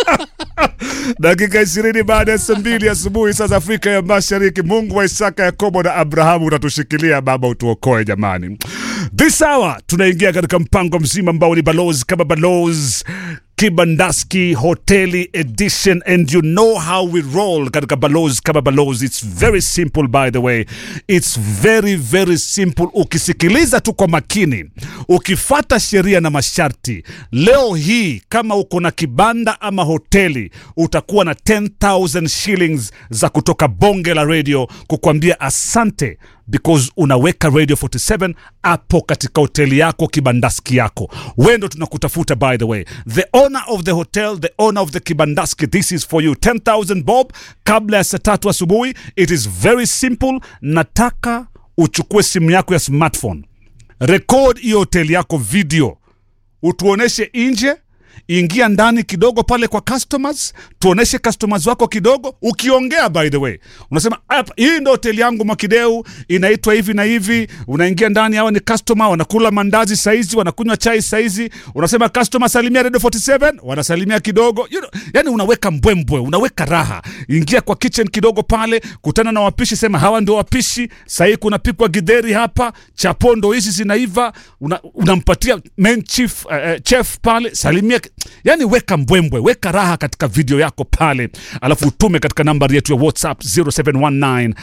dakika ishirini baada ya saa mbili asubuhi saa za Afrika ya Mashariki. Mungu wa Isaka, Yakobo na Abrahamu utatushikilia Baba, utuokoe jamani. This hour tunaingia katika mpango mzima ambao ni balozi kama balozi Kibandaski Hoteli Edition and you know how we roll katika balozi kama balozi. It's very simple by the way, it's very very simple. Ukisikiliza tu kwa makini, ukifata sheria na masharti, leo hii kama uko na kibanda ama hoteli, utakuwa na 10,000 shillings za kutoka bonge la radio kukwambia asante because unaweka radio 47 hapo katika hoteli yako kibandaski yako we ndo tunakutafuta by the way the owner of the hotel the owner of the kibandaski this is for you 10000 bob kabla ya saa tatu asubuhi it is very simple nataka uchukue simu yako ya smartphone record hiyo hoteli yako video utuoneshe nje ingia ndani kidogo pale kwa customers tuoneshe customers wako kidogo ukiongea by the way unasema "Hapa, hii ndo hoteli yangu mwakideu inaitwa hivi na hivi unaingia ndani hawa ni customer wanakula mandazi saizi wanakunywa chai saizi unasema customer salimia radio 47 wanasalimia kidogo you know, yani unaweka mbwembwe unaweka raha ingia kwa kitchen kidogo pale kutana na wapishi sema hawa ndio wapishi sahii kunapikwa gidheri hapa chapondo hizi zinaiva una- unampatia main chief, uh, uh, chef pale salimia yani weka mbwembwe weka raha katika video yako pale alafu utume katika nambari yetu ya whatsapp 0719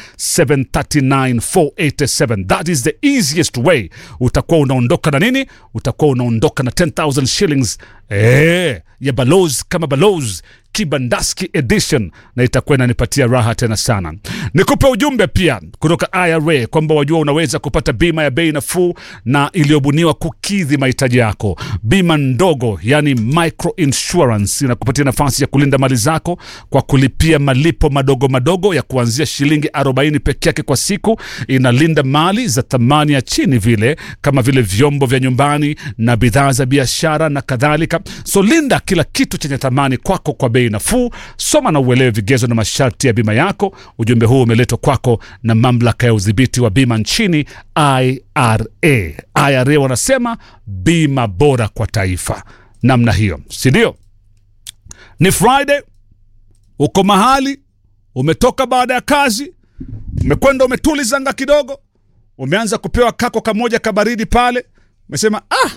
739 487 that is the easiest way utakuwa unaondoka na nini utakuwa unaondoka na 10000 shillings eh, ya balozi kama balozi kibandaski edition na itakuwa inanipatia raha tena sana nikupe ujumbe pia kutoka ira kwamba wajua unaweza kupata bima ya bei nafuu na iliyobuniwa kukidhi mahitaji yako bima ndogo yani micro insurance inakupatia nafasi ya kulinda mali zako kwa kulipia malipo madogo madogo ya kuanzia shilingi 40 peke yake kwa siku inalinda mali za thamani ya chini vile kama vile vyombo vya nyumbani na bidhaa za biashara na kadhalika so linda kila kitu chenye thamani kwako kwa bei nafuu soma na uelewe vigezo na masharti ya bima yako ujumbe huu umeletwa kwako na mamlaka ya udhibiti wa bima nchini ira ira wanasema bima bora kwa taifa namna hiyo sindio ni friday uko mahali umetoka baada ya kazi umekwenda umetulizanga kidogo umeanza kupewa kako kamoja kabaridi pale umesema ah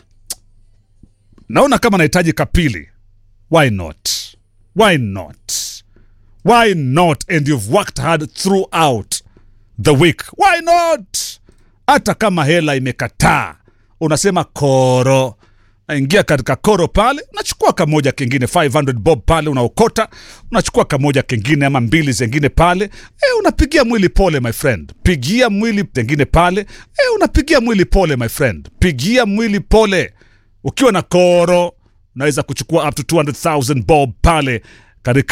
naona kama nahitaji kapili why not why not why not and you've worked hard throughout the week why not hata kama hela imekataa unasema koro naingia katika koro pale unachukua kamoja kengine 500 bob pale unaokota unachukua kamoja kengine ama mbili zengine pale e, unapigia mwili pole my friend pigia mwili zengine pale e, unapigia mwili pole my friend pigia mwili pole ukiwa na koro unaweza kuchukua up to 200000 bob pale katika